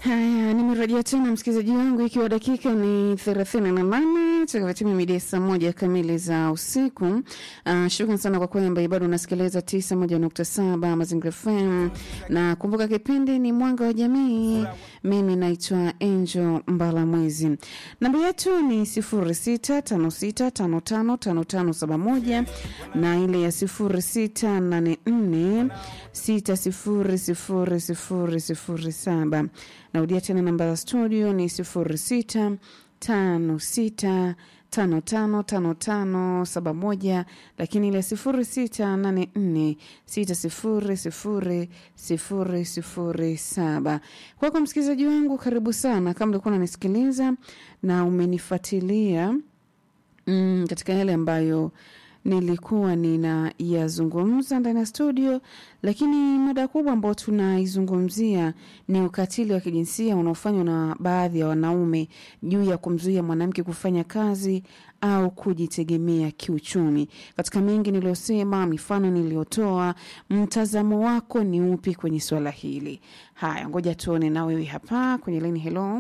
Haya, nimerejea tena msikilizaji wangu, ikiwa dakika ni thelathini na nane takavatimia midia saa moja kamili za usiku. Uh, shukran sana kwa kwamba bado unasikiliza tisa moja nukta saba Mazingira FM, na kumbuka kipindi ni Mwanga wa Jamii. Mimi naitwa Angel Mbalamwezi. Namba yetu ni sifuri sita tano sita tano tano tano tano saba moja na ile ya sifuri sita nane nne sita sifuri sifuri sifuri sifuri saba. Narudia tena namba za studio ni sifuri sita tano sita tano tano tano tano saba moja, lakini ile sifuri sita nane nne sita sifuri sifuri sifuri sifuri saba. Kwako msikilizaji wangu, karibu sana. Kama ulikuwa unanisikiliza na umenifuatilia mm, katika yale ambayo nilikuwa ninayazungumza ndani ya studio, lakini mada kubwa ambayo tunaizungumzia ni ukatili wa kijinsia unaofanywa na baadhi ya wanaume juu ya kumzuia mwanamke kufanya kazi au kujitegemea kiuchumi. Katika mengi niliyosema, mifano niliyotoa, mtazamo wako ni upi kwenye swala hili? Haya, ngoja tuone na wewe hapa kwenye laini. Hello,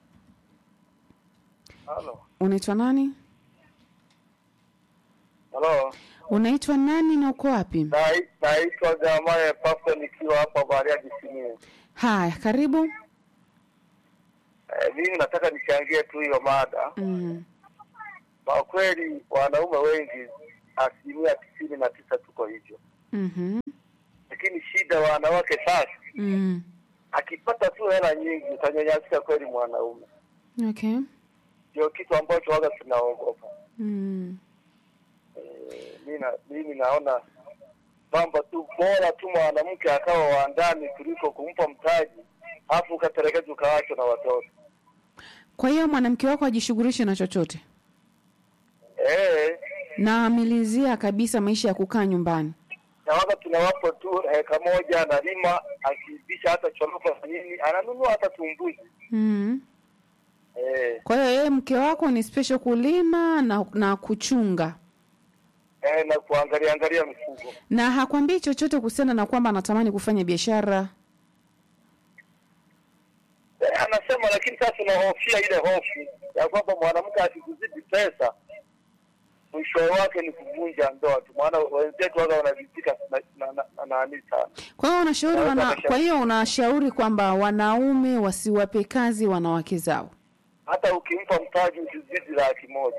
Halo. unaitwa nani? Halo. Unaitwa nani na uko wapi? Nai- Naitwa Jamale Pasto nikiwa hapa Bariadi Simiyu. Haya, karibu. Eh, mimi nataka nichangie tu hiyo mada. Mm. Kwa kweli wanaume wengi asilimia tisini na tisa tuko hivyo, Mhm. lakini shida wanawake sasa, Mm. akipata tu hela nyingi utanyanyasika kweli mwanaume. Okay. Ndio kitu ambacho waga tunaogopa. Mm. Eh, mimi na- mimi naona kwamba tu bora tu mwanamke akawa wa ndani kuliko kumpa mtaji afu ukatelekeza ukawachwa na watoto. Kwa hiyo mwanamke wako ajishughulishe na chochote Eh, na amelizia kabisa maisha ya kukaa nyumbani. na waga tunawapa tu heka moja analima, akiibisha hata choroko na nini, ananunua hata tumbuzi. Mm. Eh, Kwa hiyo yeye mke wako ni special kulima na, na kuchunga eh, na kuangalia angalia mifugo. na hakwambii chochote kuhusiana na kwamba anatamani kufanya biashara. Eh, anasema lakini sasa unahofia ile hofu ya kwamba mwanamke akikuzidi pesa mwisho wake ni kuvunja ndoa tu, maana wenzetu waga wanavizika na na- na- na nani sana. Kwa hiyo unashauri Naweza wana, nikashauri. kwa hiyo unashauri kwamba wanaume wasiwape kazi wanawake zao. Hata ukimpa mtaji usizidi laki moja.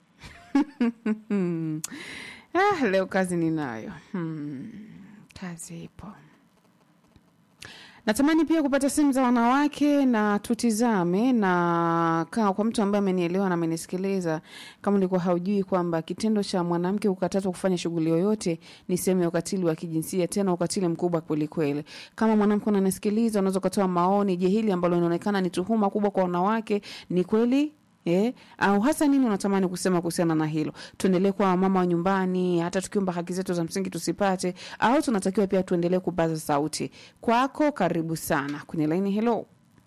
Hmm. Ah, leo kazi ninayo. Hmm. Kazi ipo. Natamani pia kupata simu za wanawake na tutizame na kaa kwa mtu ambaye amenielewa na amenisikiliza, kama ulikuwa haujui kwamba kitendo cha mwanamke kukatazwa kufanya shughuli yoyote ni sehemu ya ukatili wa kijinsia, tena ukatili mkubwa kweli kweli. Kama mwanamke unanisikiliza, unaweza ukatoa maoni. Je, hili ambalo linaonekana ni tuhuma kubwa kwa wanawake ni kweli Eh, au hasa nini unatamani kusema kuhusiana na hilo? Tuendelee kuwa mama wa nyumbani hata tukiomba haki zetu za msingi tusipate, au tunatakiwa pia tuendelee kupaza sauti? Kwako, karibu sana kwenye laini. Hello,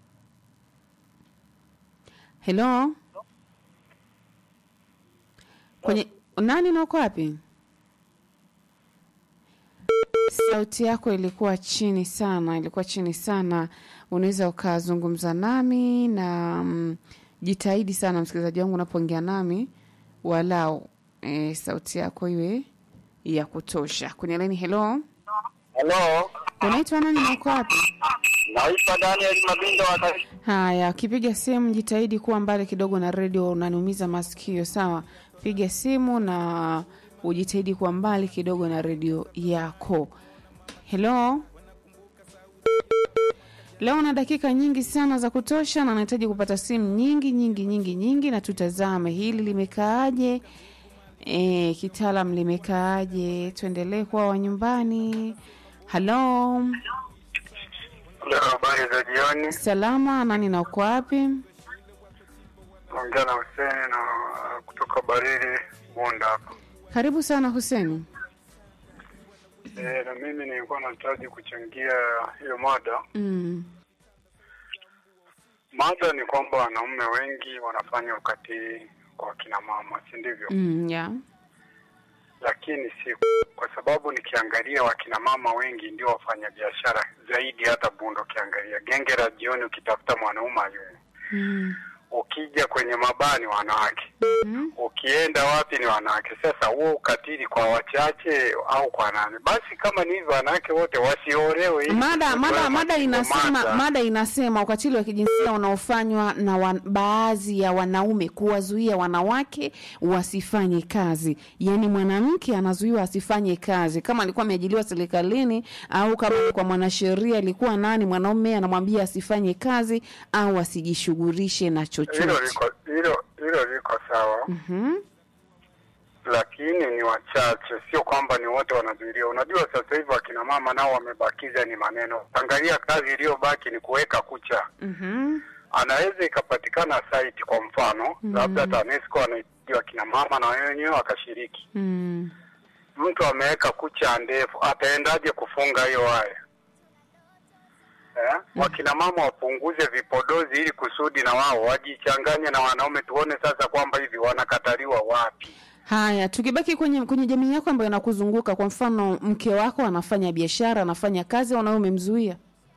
hello, kwenye nani na uko wapi? Sauti yako ilikuwa chini sana, ilikuwa chini sana. Unaweza ukazungumza nami na mm, jitahidi sana msikilizaji wangu unapoongea nami, walau e, sauti yako iwe ya kutosha. Kwenye laini, hello, Halo, unaitwa nani na uko wapi? naitwa Daniel Mabindo wa Dar- Haya, ukipiga simu jitahidi kuwa mbali kidogo na redio, unaniumiza masikio. Sawa, piga simu na ujitahidi kuwa mbali kidogo na redio yako. Hello, leo na dakika nyingi sana za kutosha, na nahitaji kupata simu nyingi nyingi nyingi nyingi, na tutazame hili limekaaje, e, kitaalam limekaaje. Tuendelee kuwa wa nyumbani. Halo, Leo habari za jioni. salama, nani na uko wapi? Naongea na Huseni na kutoka Barili Bunda hapa. Karibu sana Huseni. E, na mimi nilikuwa nahitaji kuchangia hiyo mada. Mm. Mada ni kwamba wanaume wengi wanafanya ukatili kwa kina mama, si ndivyo? Mm, yeah. Lakini lakini si kwa sababu nikiangalia wakina mama wengi ndio wafanyabiashara zaidi, hata Bundo ukiangalia genge la jioni, ukitafuta mwanaume yule, Mm. ukija kwenye mabani wanawake, Mm. ukienda wapi ni wanawake. Sasa huo ukatili kwa wachache au kwa nani? Basi kama ni hivyo, wanawake wote wasiolewe. ili Mada mada kutoa mada inasema mada. mada inasema ukatili wa kijinsia unaofanywa na wan, baadhi ya wanaume kuwazuia wanawake wasifanye kazi. Yaani mwanamke anazuiwa asifanye kazi kama alikuwa ameajiliwa serikalini au kama kwa mwanasheria alikuwa nani mwanaume anamwambia asifanye kazi au asijishughulishe na Hilo chochote. liko hilo hilo liko sawa. Mhm. lakini ni wachache, sio kwamba ni wote wanazuiliwa. Unajua sasa hivi akina mama nao wamebakiza ni maneno. Angalia kazi iliyobaki ni kuweka kucha. Mhm. Anaweza ikapatikana site kwa mfano Mhm. labda TANESCO anaitia akina mama na wenyewe wakashiriki, Mm. mtu ameweka kucha ndefu, ataendaje kufunga hiyo waya? Eh? Wakina mama wapunguze vipodozi ili kusudi na wao wajichanganye na wanaume, tuone sasa kwamba hivi wanakataliwa wapi. Haya, tukibaki kwenye kwenye jamii yako ambayo inakuzunguka, kwa mfano mke wako anafanya biashara, anafanya kazi, au nawe umemzuia?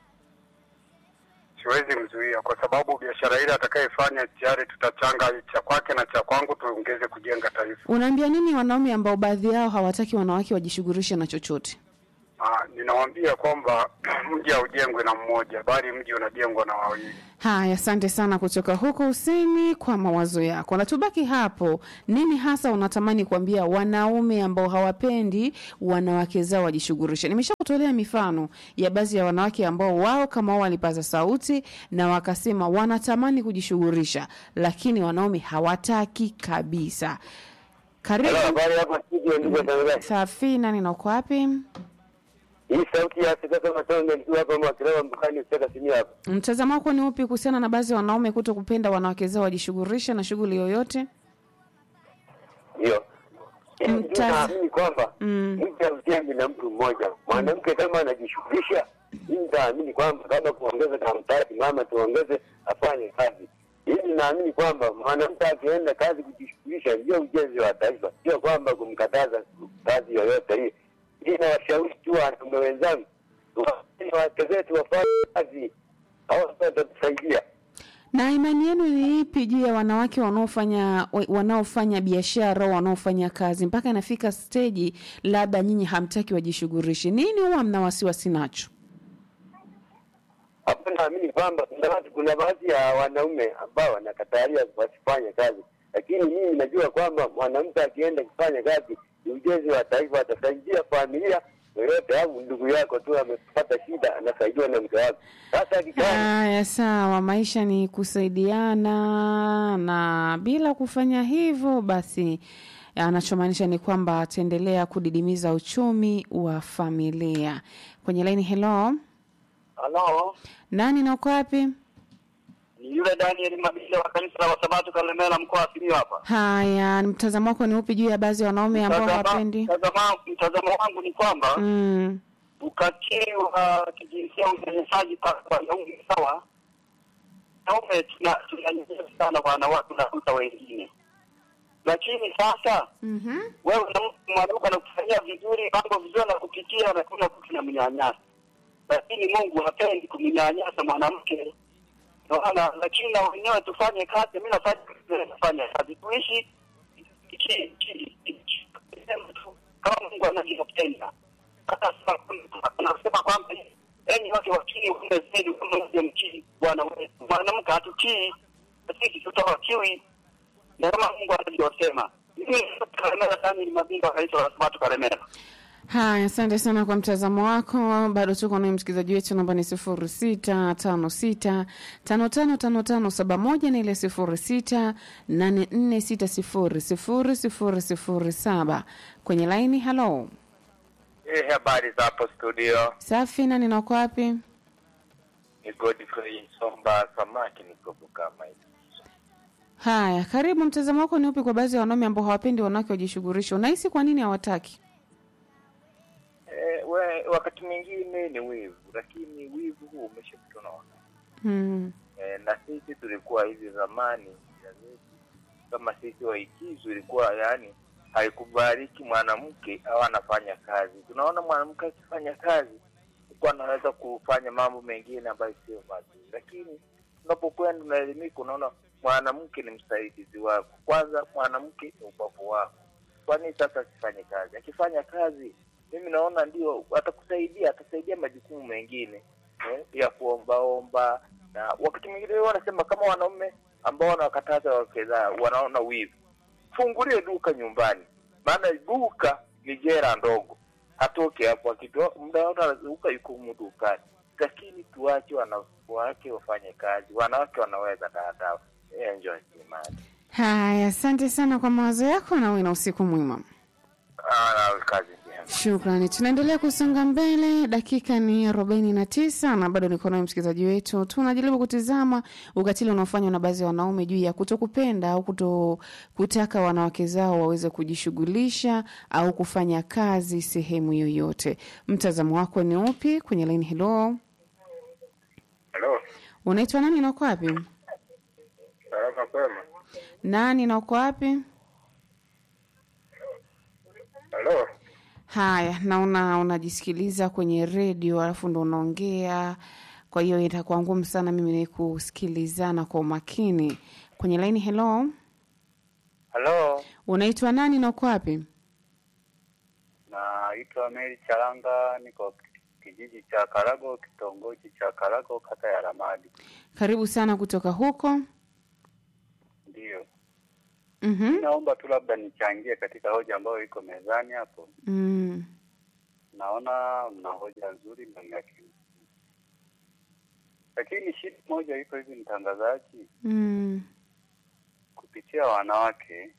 siwezi mzuia kwa sababu biashara ile atakayefanya tayari tutachanga cha kwake na cha kwangu tuongeze kujenga taifa. Unaambia nini wanaume ambao baadhi yao hawataki wanawake wajishughulishe na chochote? Ah, ninawaambia kwamba mji haujengwi na mmoja bali mji unajengwa na wawili. Haya, asante sana kutoka huko Useni kwa mawazo yako. Na tubaki hapo, nini hasa unatamani kuambia wanaume ambao hawapendi wanawake zao wajishughulishe? Nimeshakutolea mifano ya baadhi ya wanawake ambao wao kama wao walipaza sauti na wakasema wanatamani kujishughulisha, lakini wanaume hawataki kabisa. Karibu habari hapa studio, ndugu watangazaji. Safina, nina uko wapi? Hii sauti ya Afrika kama tonge nikiwa hapa Mwakilewa mpakani kutoka Simia hapa. Mtazamo wako ni upi kuhusiana na baadhi ya wanaume kuto kupenda wanawake zao wajishughulishe na shughuli yoyote? Ndio. Mta- Naamini kwamba Mm. mtu haujengi na mtu mmoja. Mwanamke kama anajishughulisha, mimi nitaamini kwamba kama kuongeza kamtaki mama tuongeze afanye kazi. Hili naamini kwamba mwanamke akienda kazi kujishughulisha ndio ujenzi wa taifa, sio kwamba kumkataza kazi yoyote hii. Hii nawashauri tu wanaume wenzangu, tuwaachie wake zetu wafanye kazi, hao ndio watatusaidia. Na imani yenu ni ipi juu ya wanawake wanaofanya wa- wanaofanya biashara au wanaofanya kazi mpaka inafika steji labda nyinyi hamtaki wajishughulishe? Nini huwa mna wasiwasi nacho? hapo naamini kwamba kuna watu, kuna baadhi ya wanaume ambao wanakatalia wasifanye kazi, lakini mimi najua kwamba mwanamke akienda kufanya kazi ni ujenzi wa taifa, atasaidia familia yoyote, au ndugu yako tu amepata shida, anasaidiwa na mke wake. Sasa akikaa Haya, sawa, maisha ni kusaidiana, na bila kufanya hivyo basi anachomaanisha ni kwamba ataendelea kudidimiza uchumi wa familia. Kwenye laini, hello, halo, nani na uko wapi? ni yule Daniel Mabile wa kanisa la Wasabato Kalemela, mkoa wa Simiyu hapa. Haya, mtazamo wako ni upi juu ya baadhi ya wanaume ambao Mtazama- hawapendi? mtazama- Mtazamo wangu ni kwamba Mm, ukatili wa kijinsia, unyanyasaji kwa wanaume sawa, wanaume tuna- tunanyanyasa sana wanawake na kuta wengine, lakini sasa mhm. wewe na mtu mwanamke anakufanyia vizuri, mambo vizuri, na kupitia na kuna mtu namnyanyasa, lakini Mungu hapendi kumnyanyasa mwanamke naona, lakini na wenyewe tufanye kazi. Mimi nafanya kazi, nafanya kazi, tuishi ki- ki- ki- sema tu kama Mungu anavyopenda. Hata sasa anasema kwamba enyi wake wakili waume zenu kama mtii Bwana wetu. Mwanamke hatutii, sisi tutawakiwi na kama Mungu anavyosema. Mimi Karemera Daniel Mabinga, rais wa Sabato Karemera. Haya, asante sana kwa mtazamo wako. Bado tuko naye msikilizaji wetu, namba ni sifuri sita tano sita tano tano tano tano saba moja na ile sifuri sita nane nne sita sifuri sifuri sifuri sifuri saba kwenye laini. Halo, Eh, habari za hapo studio. safi. Nani na uko wapi? Ni Godfrey Somba Samaki niko Bukama hivi. Haya, karibu. Mtazamo wako ni upi kwa baadhi ya wanaume ambao hawapendi wanawake wajishughulishe? Unahisi kwa nini hawataki? Eh, we, wakati mwingine ni wivu, lakini wivu huu umeshapitwa na wakati. Hmm. Eh, na sisi tulikuwa hivi zamani, ya zetu, kama sisi waikizu ilikuwa yani haikubaliki mwanamke au anafanya kazi. Tunaona mwanamke akifanya kazi huku anaweza kufanya mambo mengine ambayo sio mazuri, lakini unapokwenda unaelimika, unaona mwanamke ni msaidizi wako. Kwanza mwanamke ni ubavu wako. Kwa nini sasa asifanye kazi? Akifanya kazi, mimi naona ndio atakusaidia, atasaidia majukumu mengine eh, ya kuombaomba na wakati mwingine wanasema kama wanaume ambao wanawakataza wake zao wanaona wivu, fungulie duka nyumbani, maana duka ni jera ndogo, hatoke hapo akitoa muda wote anazunguka yuko humu dukani. Lakini tuache wanawake wafanye kazi, wanawake wanaweza dada. Enjoy Kimani. Haya, asante sana kwa mawazo yako na uwe na usiku mwema. Ah, kazi njema. Shukrani. Tunaendelea kusonga mbele, dakika ni arobaini na tisa na bado niko naye msikilizaji wetu. Tunajaribu kutizama ukatili unaofanywa na baadhi ya wanaume juu ya kutokupenda au kuto kutaka wanawake zao waweze kujishughulisha au kufanya kazi sehemu yoyote. Mtazamo wako ni upi kwenye line? Hello, Halo, unaitwa nani na uko wapi? salama kwema. Nani na uko wapi? Halo, Haya, naona unajisikiliza kwenye redio alafu ndo unaongea, kwa hiyo itakuwa ngumu sana mimi ni kusikilizana kwa umakini kwenye laini. Hello, halo, unaitwa nani na uko wapi? naitwa Meri Charanga, niko kijiji cha Karago, kitongoji cha Karago, kata ya Ramadi. Karibu sana kutoka huko. Ndiyo, Mhm. naomba tu labda nichangie katika hoja ambayo iko mezani hapo. Mm. Naona mna hoja nzuri na ya ki- lakini shida moja iko hivi, mtangazaji, Mm. kupitia wanawake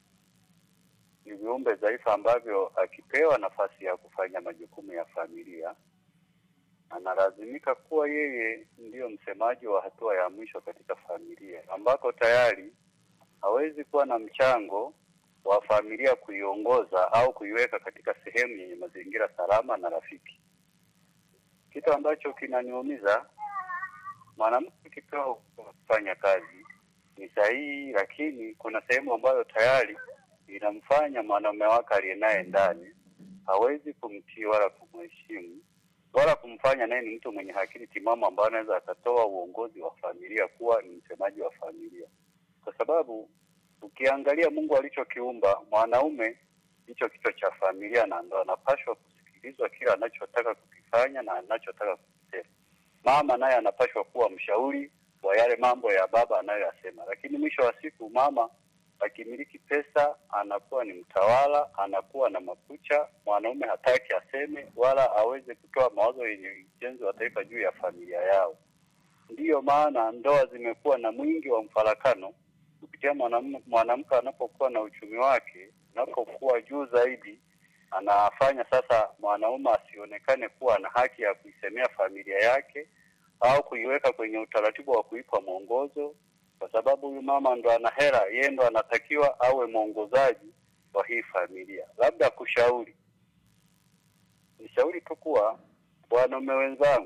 ni viumbe dhaifu ambavyo akipewa nafasi ya kufanya majukumu ya familia analazimika kuwa yeye ndiyo msemaji wa hatua ya mwisho katika familia, ambako tayari hawezi kuwa na mchango wa familia kuiongoza au kuiweka katika sehemu yenye mazingira salama na rafiki. Kitu ambacho kinaniumiza, mwanamke akipewa kufanya kazi ni sahihi, lakini kuna sehemu ambayo tayari inamfanya mwanaume wake aliye naye ndani hawezi kumtii wala kumheshimu wala kumfanya naye ni mtu mwenye akili timamu ambaye anaweza akatoa uongozi wa familia kuwa ni msemaji wa familia, kwa sababu ukiangalia Mungu alichokiumba mwanaume ndicho kichwa cha familia, na ndo anapashwa kusikilizwa kila anachotaka kukifanya na anachotaka kukisema. Mama naye anapashwa kuwa mshauri wa yale mambo ya baba anayoyasema, lakini mwisho wa siku mama akimiliki pesa anakuwa ni mtawala, anakuwa na makucha. Mwanaume hataki aseme wala aweze kutoa mawazo yenye ujenzi wa taifa juu ya familia yao. Ndiyo maana ndoa zimekuwa na mwingi wa mfarakano kupitia mwanam- mwanamke anapokuwa na uchumi wake unapokuwa juu zaidi, anafanya sasa mwanaume asionekane kuwa na haki ya kuisemea familia yake au kuiweka kwenye utaratibu wa kuipa mwongozo, kwa sababu huyu mama ndo ana hela, yeye ndo anatakiwa awe mwongozaji wa hii familia. Labda kushauri, nishauri tu kuwa wanaume wenzangu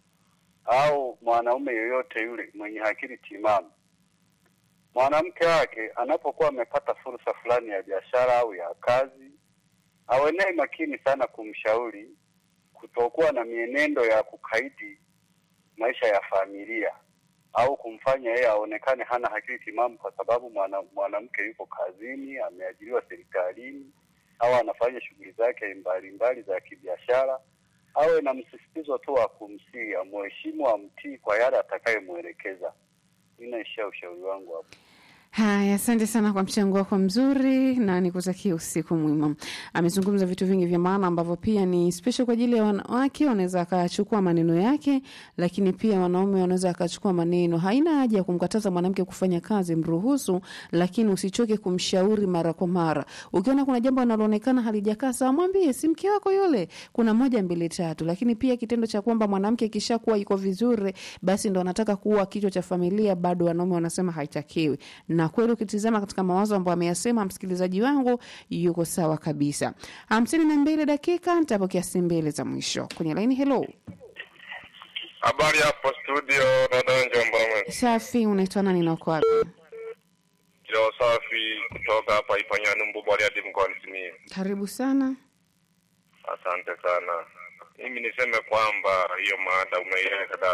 au mwanaume yoyote yule mwenye akili timamu, mwanamke wake anapokuwa amepata fursa fulani ya biashara au ya kazi, awe naye makini sana kumshauri kutokuwa na mienendo ya kukaidi maisha ya familia au kumfanya yeye aonekane hana akili timamu kwa sababu mwana- mwanamke yuko kazini, ameajiriwa serikalini au anafanya shughuli zake mbalimbali za kibiashara. Awe na msisitizo tu wa kumsii, amheshimu, amtii kwa yale atakayemwelekeza. Ninaishia ushauri wangu hapo. Haya, asante sana kwa mchango wako mzuri na nikutakia usiku mwema. Amezungumza vitu vingi vya maana ambavyo pia ni special kwa ajili ya wanawake, wanaweza akachukua maneno yake, lakini pia wanaume wanaweza akachukua maneno. Haina haja ya kumkataza mwanamke kufanya kazi, mruhusu, lakini usichoke kumshauri mara kwa mara. Ukiona kuna jambo linaloonekana halijakaa sawa, mwambie, si mke wako yule, kuna moja mbili tatu. Lakini pia kitendo cha kwamba mwanamke akishakuwa iko vizuri, basi ndo anataka kuwa kichwa cha familia, bado wanaume wanasema haitakiwi na kweli ukitizama katika mawazo ambayo ameyasema msikilizaji wangu yuko sawa kabisa. hamsini na mbili dakika nitapokea simu mbili za mwisho kwenye laini. Hello, Habari hapo studio, dada Njomba. safi, unaitwa nani na uko wapi? Kilo safi kutoka kutoka hapa Ipanyani Mbubwali hadi mkoani Simiyu. Karibu sana. Asante sana. Mimi niseme kwamba hiyo mada umeiweka dada.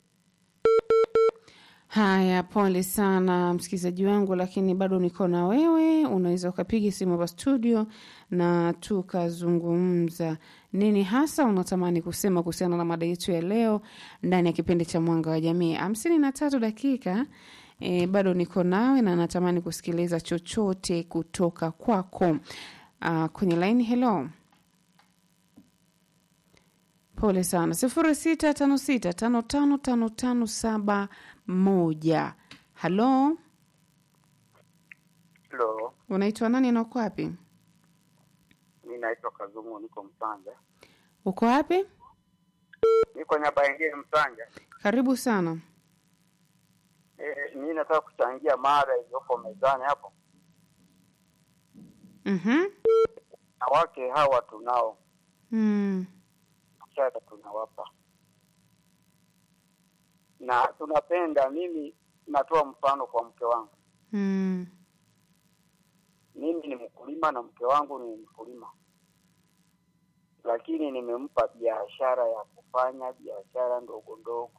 Haya, pole sana msikilizaji wangu, lakini bado niko na wewe. Unaweza ukapiga simu hapa studio na tukazungumza nini hasa unatamani kusema kuhusiana na mada yetu ya leo ndani ya kipindi cha Mwanga wa Jamii. hamsini na tatu dakika e, bado niko nawe na natamani kusikiliza chochote kutoka kwako. Uh, kwenye laini, hello Pole sana. sifuri sita tano sita tano tano tano tano saba moja. Halo, Halo, unaitwa nani na uko wapi? mi naitwa Kazumu, niko Msanja, Uko wapi? niko Nyabaingine Msanja. Karibu sana. E, mi nataka kuchangia mada iliyoko mezani hapo. Mhm. Wanawake hawa tunao Mm. mshahara tunawapa na tunapenda. Mimi natoa mfano kwa mke wangu, Mm. mimi ni mkulima na mke wangu ni mkulima, lakini nimempa biashara ya kufanya biashara ndogo ndogo.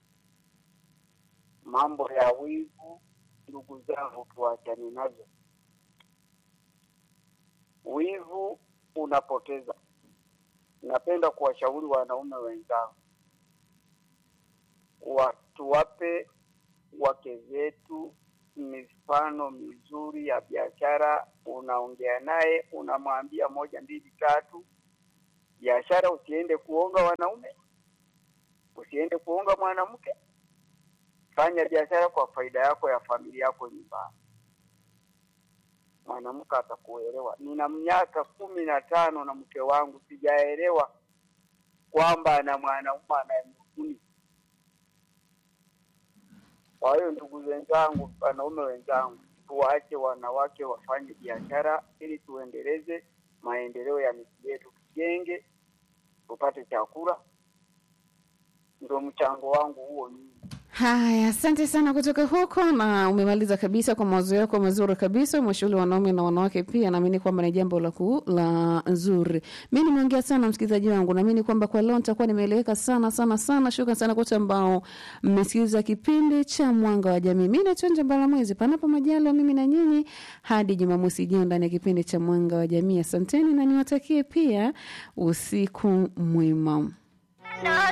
Mambo ya wivu, ndugu zangu, tuachane nazo. Wivu unapoteza. Napenda kuwashauri wanaume wenzangu, wa tuwape wake zetu mifano mizuri ya biashara. Unaongea naye, unamwambia moja mbili tatu, biashara. Usiende kuonga wanaume, usiende kuonga mwanamke. Fanya biashara kwa faida yako ya familia yako nyumbani, mwanamke atakuelewa. Nina miaka kumi na tano na mke wangu, sijaelewa kwamba ana mwanaume anayemhuni. Kwa hiyo ndugu wenzangu, wanaume wenzangu, tuwaache wanawake wafanye biashara ili tuendeleze maendeleo ya miji yetu, tujenge, tupate chakula. Ndio mchango wangu huo mimi. Haya, asante sana kutoka huko, na umemaliza kabisa kwa mawazo yako mazuri kabisa. Umeshauri wanaume na wanawake pia, naamini kwamba ni jambo la ku, la nzuri. Mi nimeongea sana msikilizaji wangu, naamini kwamba kwa leo nitakuwa nimeeleweka sana sana sana. Shukran sana kote ambao mmesikiliza kipindi cha Mwanga wa Jamii. Mi naitwa Njambala Mwezi, panapo majaliwa mimi na nyinyi hadi Jumamosi ijayo ndani ya kipindi cha Mwanga wa Jamii. Asanteni na niwatakie pia usiku mwema.